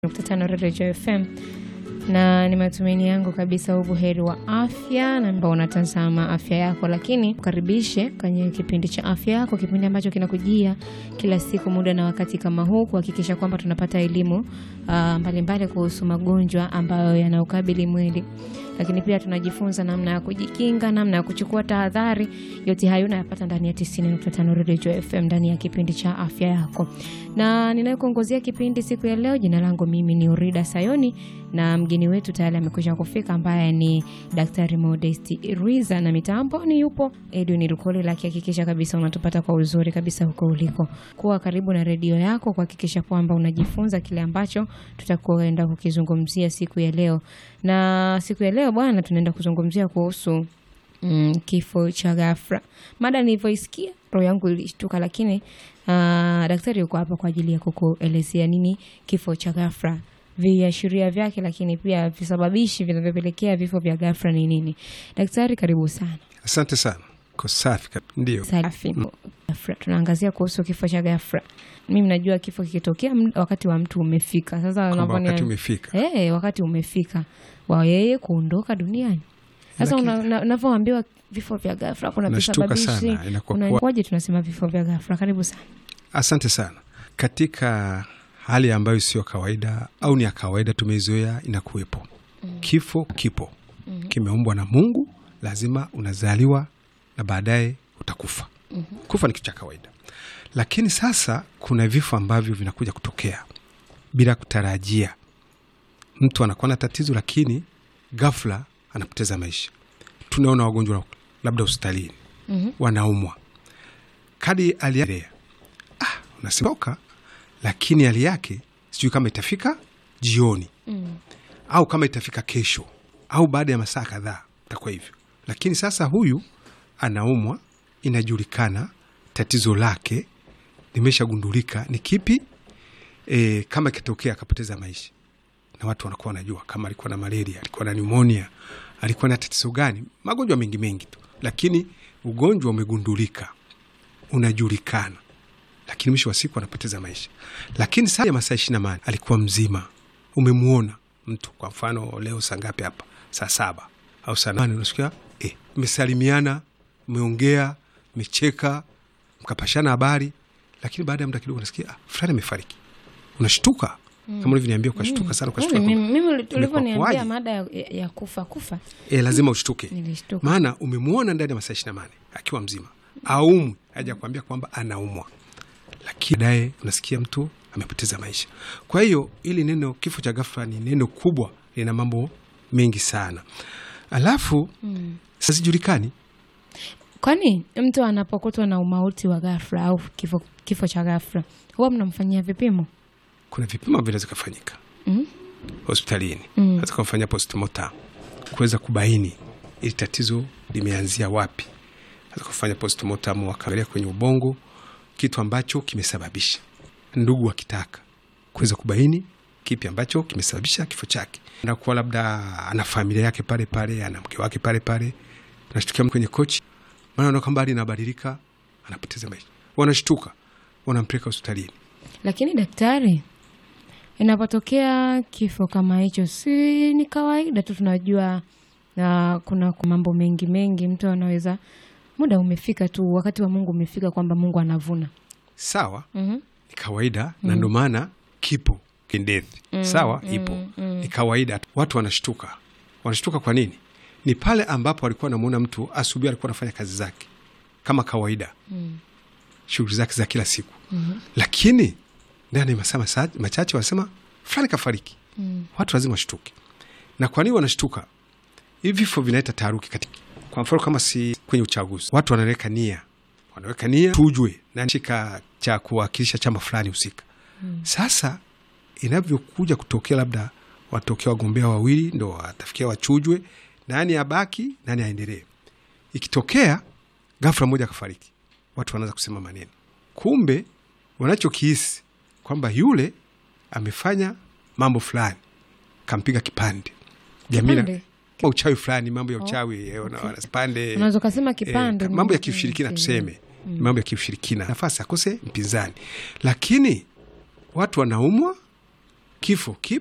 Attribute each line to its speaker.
Speaker 1: nukta tano Radio FM na ni matumaini yangu kabisa ubuheri wa afya na ambao unatazama afya yako, lakini ukaribishe kwenye kipindi cha afya yako, kipindi ambacho kinakujia kila siku muda na wakati kama huu, kuhakikisha kwamba tunapata elimu ah, mbalimbali kuhusu magonjwa ambayo yanaukabili mwili, lakini pia tunajifunza namna ya kujikinga, namna ya kuchukua tahadhari. Yote hayo unayapata ndani ya 90.5 Radio FM ndani ya kipindi cha afya yako, na ninayekuongozea kipindi siku ya leo, jina langu mimi ni Urida Sayoni na mgeni wetu tayari amekwisha kufika ambaye ni Daktari Modesti Ruiza na mitambo ni yupo Edwin Rukoli, akihakikisha kabisa unatupata kwa uzuri kabisa huko uliko. Kuwa karibu na redio yako kuhakikisha kwamba unajifunza kile ambacho tutakwenda kukizungumzia siku ya leo. Na siku ya leo bwana, tunaenda kuzungumzia kuhusu mm, kifo cha ghafla. Mada nilivyoisikia roho yangu ilishtuka, lakini ah, daktari yuko hapa kwa ajili ya kukuelezea nini kifo cha ghafla viashiria vyake, lakini pia visababishi vinavyopelekea vifo vya ghafla ni nini. Daktari, karibu sana.
Speaker 2: Asante sana, ko safi kab- ndio.
Speaker 1: Safi. Ghafla. Tunaangazia kuhusu kifo cha ghafla. Mimi najua kifo kikitokea md- wakati wa mtu umefika. Sasa
Speaker 2: Kwamba
Speaker 1: unavyonia-
Speaker 2: wakati umefika.
Speaker 1: Eh, wakati umefika wa yeye kuondoka duniani. Sasa
Speaker 2: Lakini-
Speaker 1: una- una- unavyoambiwa vifo vya ghafla kuna
Speaker 2: Nashtuka
Speaker 1: visababishi.
Speaker 2: sana, inakuwa
Speaker 1: kuna
Speaker 2: kuwa-
Speaker 1: kwaje tunasema vifo vya ghafla? Karibu sana.
Speaker 2: Asante sana. Katika hali ambayo sio kawaida au ni ya kawaida tumeizoea, inakuwepo kifo. Kipo, kimeumbwa na Mungu, lazima unazaliwa na baadaye utakufa. Kufa ni kitu cha kawaida, lakini sasa kuna vifo ambavyo vinakuja kutokea bila kutarajia. Mtu anakuwa na tatizo, lakini ghafla anapoteza maisha. Tunaona wagonjwa labda hospitalini wanaumwa kadi aliendelea, ah, unasemeka, lakini hali yake sijui kama itafika jioni au kama itafika kesho au baada ya masaa kadhaa itakuwa hivyo. Lakini sasa huyu anaumwa, inajulikana tatizo lake limeshagundulika ni kipi. E, kama ikitokea akapoteza maisha, na watu wanakuwa wanajua kama alikuwa na malaria, alikuwa na pneumonia, alikuwa na tatizo gani, magonjwa mengi mengi tu, lakini ugonjwa umegundulika unajulikana, lakini mwisho wa siku anapoteza maisha. Lakini saa ya masaa ishirini na nane alikuwa mzima, umemwona mtu, kwa mfano leo saa ngapi hapa, saa saba au saa nane, unasikia eh, mmesalimiana, mmeongea, mmecheka, mkapashana habari, lakini baada ya muda kidogo unasikia ah, fulani amefariki. Unashtuka kama ulivyoniambia, ukashtuka sana, ukashtuka
Speaker 1: Mimi
Speaker 2: kwamba,
Speaker 1: mimi
Speaker 2: imekuwa
Speaker 1: ulivyoniambia
Speaker 2: kuwaje?
Speaker 1: mada ya, ya kufa kufa
Speaker 2: eh, lazima ushtuke
Speaker 1: nilishtuka.
Speaker 2: maana umemwona ndani ya masaa ishirini na nane akiwa mzima, aumwi, haja kuambia kwamba anaumwa, lakini baadaye unasikia mtu amepoteza maisha. Kwa hiyo ili neno kifo cha ghafla ni neno kubwa, lina mambo mengi sana, alafu sijulikani
Speaker 1: Kwani mtu anapokutwa na umauti wa ghafla au kifo, kifo cha ghafla huwa mnamfanyia vipimo?
Speaker 2: kuna vipimo vinaweza kufanyika
Speaker 1: Mm.
Speaker 2: hospitalini,
Speaker 1: Mm.
Speaker 2: hata kumfanyia postmortem kuweza kubaini ili tatizo limeanzia wapi, hata kufanya postmortem wakaangalia kwenye ubongo kitu ambacho kimesababisha, ndugu wakitaka kuweza kubaini kipi ambacho kimesababisha kifo chake, na kuwa labda ana familia yake pale pale, ana mke wake pale pale, nashtukia kwenye kochi, maana anaona kwamba hali inabadilika, anapoteza maisha, wanashtuka, wanampeleka hospitalini.
Speaker 1: Lakini daktari, inapotokea kifo kama hicho, si ni kawaida tu, tunajua na kuna mambo mengi mengi, mtu anaweza muda umefika tu, wakati wa Mungu umefika, kwamba Mungu anavuna.
Speaker 2: Sawa,
Speaker 1: Mhm.
Speaker 2: ni kawaida na ndo maana kipo kindethi sawa, ipo ni kawaida. Watu wanashtuka, wanashtuka kwa nini? Ni pale ambapo walikuwa wanamuona mtu asubuhi, alikuwa anafanya kazi zake kama kawaida, shughuli zake za kila siku, lakini ndani ya masaa masa- machache wanasema fulani kafariki. Watu lazima washtuke. Na kwa nini wanashtuka? Hivi vifo vinaleta taharuki katika, kwa mfano kama si kwenye uchaguzi, watu wanaweka nia, wanaweka nia tujwe nani shika cha kuwakilisha chama fulani husika. Sasa inavyokuja kutokea, labda watokea wagombea wawili, ndo watafikia wachujwe, nani abaki, nani aendelee. Ikitokea ghafla mmoja akafariki, watu wanaanza kusema maneno, kumbe wanachokihisi kwamba yule amefanya mambo fulani, kampiga kipande jamii na-
Speaker 1: Kipande?
Speaker 2: kama uchawi fulani, mambo ya uchawi eh, wana- wana- kipande
Speaker 1: Unaweza ukasema kipande,
Speaker 2: eh, mambo ya
Speaker 1: mm,
Speaker 2: kiushirikina
Speaker 1: mm,
Speaker 2: tuseme, mambo ya kiushirikina, nafasi akose mpinzani, lakini watu wanaumwa kifo kipo